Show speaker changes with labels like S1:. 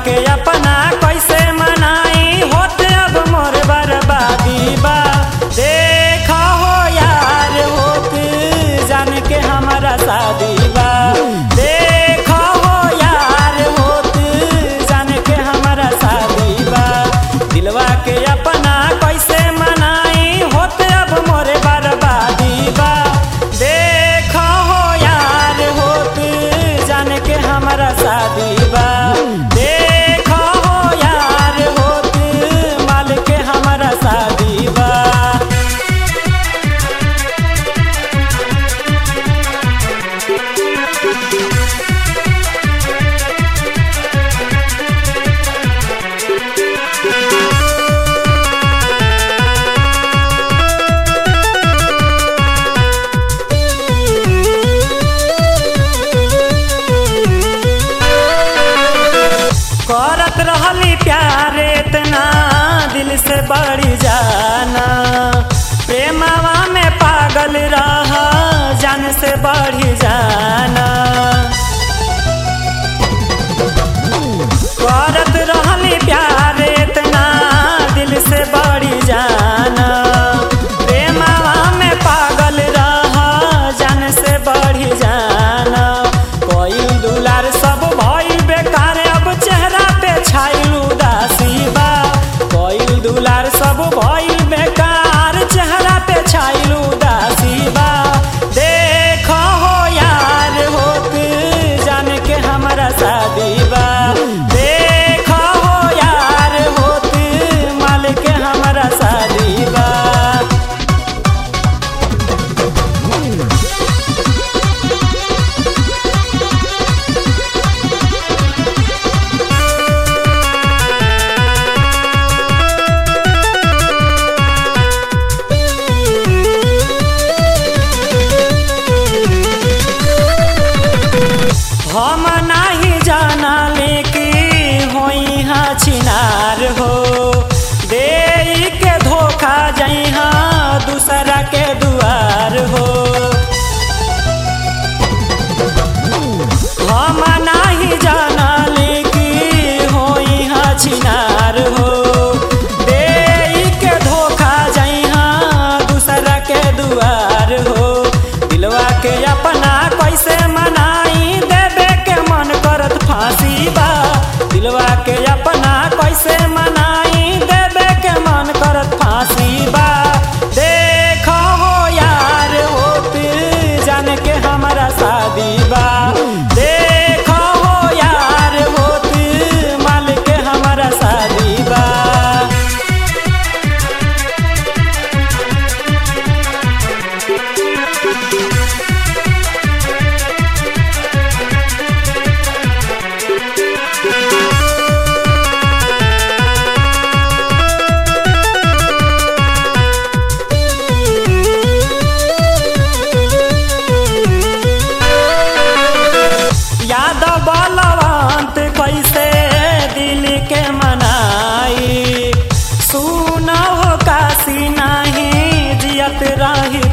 S1: के अपना कैसे मनाई होते अब मोर बर्बादी बा देखा हो यार होत जान के हमारा शादी बा देखा हो यार होत जान के हमारा शादी बा दिलवा के अपना कैसे मनाई होते अब मोरे बर्बादी बा देखा हो यार होत जान के हमारा शादी बा देखा हो यार होत माल के हमारा शादी बा करत रहली प्यार इतना दिल से बढ़ी जाना प्रेमवा में पागल रहा जान से बढ़ी जाना करत रहली प्यार इतना दिल से बढ़ी जाना प्रेमवा में पागल रहा जान से बढ़ी जाना कोई दुलार सब भइल बेकार अब चेहरा पे छाइल उदासी बा कोई दुलार सब भइल बेकार चेहरा पे छाइल उदासी बा देखो हो यार होत जान के हमारा शादी बा देखो हो यार होत माल के हमारा शादी बा हम नाही जाना लेके होई हा छिनार हो दे के धोखा जाई हा दूसरा के दुआर हो हम नाही जाना लेके होई हा छिनार हो दे के धोखा जाई हा दूसरा के दुआर हो दिलवा के अपना कैसे मनाई देवे के मन करत फांसी बा दिलवा के अपना कैसे मनाई देवे के मन करत फांसी बा देखो हो यार होत जान के हमारा शादी बा देखो हो यार होत माल के हमारा शादी बा यादव बलवंत कैसे दिल के मनाई सुनो काशी नहीं जियत रही